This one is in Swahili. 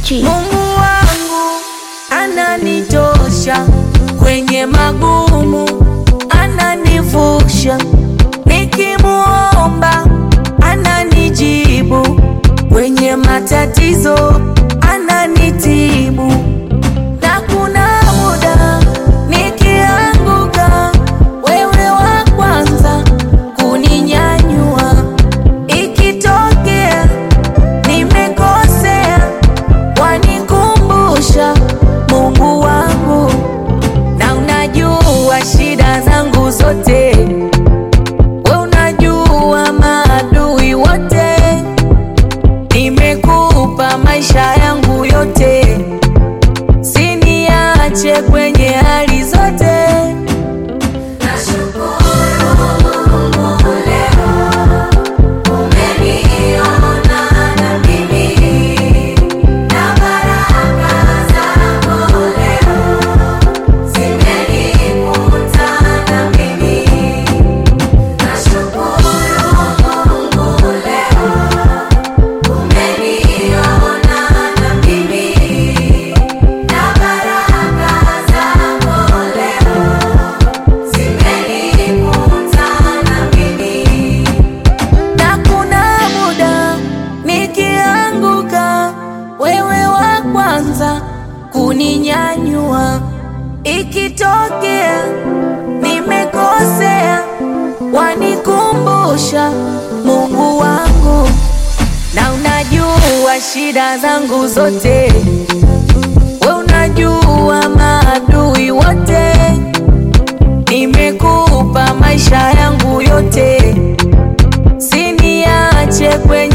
G. Mungu wangu ananitosha kwenye magumu, ananivusha nikimuomba, ananijibu kwenye matatizo, ananitibu na kuna muda nikianguka, wewe wa kwanza kuninyanyua, ikitokea nimekosea wanikumbusha Mungu wangu, na unajua shida zangu zote, we unajua maadui wote, nimekupa maisha yangu yote, siniache kwenye hali zote. na kuna muda nikianguka, wewe wa kwanza kuninyanyua. Ikitokea nimekosea, wanikumbusha Mungu wangu, na unajua shida zangu zote, we unajua maadui wote, nimekupa maisha yangu yote siniache kwenye